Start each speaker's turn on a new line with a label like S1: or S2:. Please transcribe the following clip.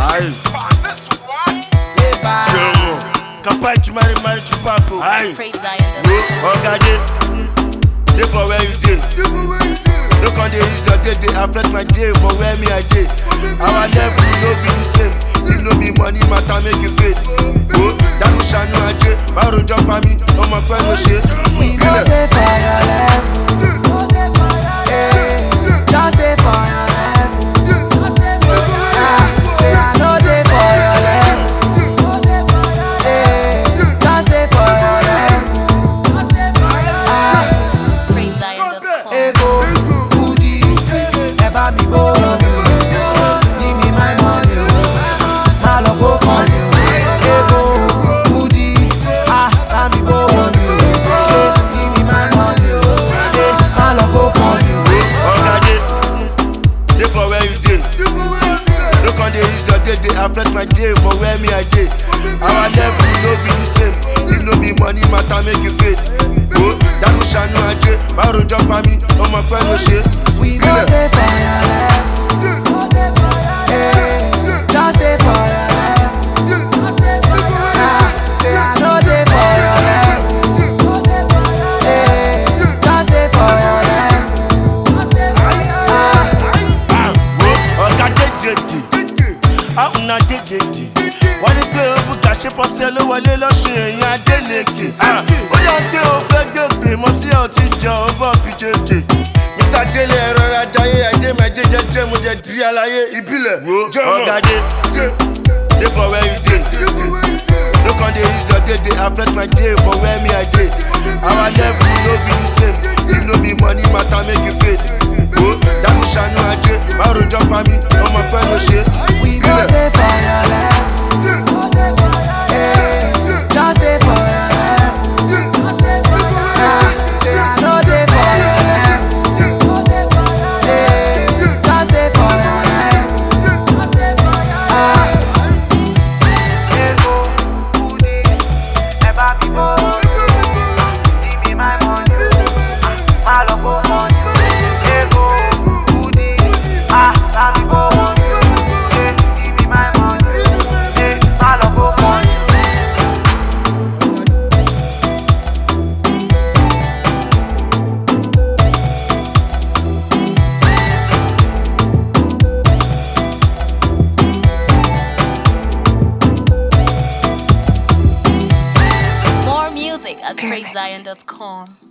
S1: Aye. Jomo. Kapai chumari mari chupako. Aye.
S2: Praise Zion.
S1: Wo oga dey. Dey for where you dey. No come dey use your day dey affect my day for where me I dey. Our level no be the same. If no be money matter make you fade. Wo dànù ṣàánú ajé. Má rojọ́ pa mí, ọmọ pẹ́ ló ṣe.
S3: We no
S1: Ilẹ̀.
S3: dey for your level. Eh, Just dey for your level. Ah, Say I no dey for your level. Eh, Just dey for your level. Ah,
S2: Praise Zion.com.
S3: Ego, Kudi, ẹ bá mi bó. Give me my money o. Má lọ kó fún mi o. Ego, Kudi, ah, bá mi bó mi o. Eh, Give me my money o. Eh, Má lọ kó fún mi o.
S1: Oga dey. Dey for where you dey. No come dey use your day dey affect my day for where me I dey. Our level no be the same. If no be money matter make you fade. Wo dànù ṣàánú ajé. Má rojọ́ pa mí, ọmọ pẹ́ ló ṣe.
S3: We no
S1: Ilẹ̀.
S3: dey for your level. Eh, Just dey for your level. Ah, Say I no dey for your level. Eh, Just dey for your level. Ah,
S1: wo ọ̀gá dédèdè àwọn náà dédèdè wọ́n ní pé òbúkà ṣe pọ́pṣẹ́ ló wọlé lọ́sùn èèyàn adélèké ó yà pé ó fẹ́ gbègbè mọ́ tí ò ti jọ ó bọ̀ bí jẹjẹ mr délé ẹ̀rọ ajayé ẹ̀dẹ́ mẹ́jẹ jẹjẹ mo jẹ di àlàyé ìbílẹ̀ ọ̀gá dé dé for where you dey no come dey use your day dey affect my day for where me i dey our level no be the same if no be money matter make you fade wo dànù ṣàánú ajé má rojọ́ pa mí ọmọ pẹ́ ló ṣe
S3: We no
S1: ilẹ̀.
S3: dey for your level. Eh, Just dey for your level. Ah, Say I no dey for your level. Eh, Just dey for your level. Ah. Ego, Kudi, ẹ bá mi bó. Give me my money. Ah, Má lọ kó money. Ego, Kudi, ah, bá mi bó. Eh, Give me my money. Eh, Má lọ kó money.
S2: More music at praisezion.com.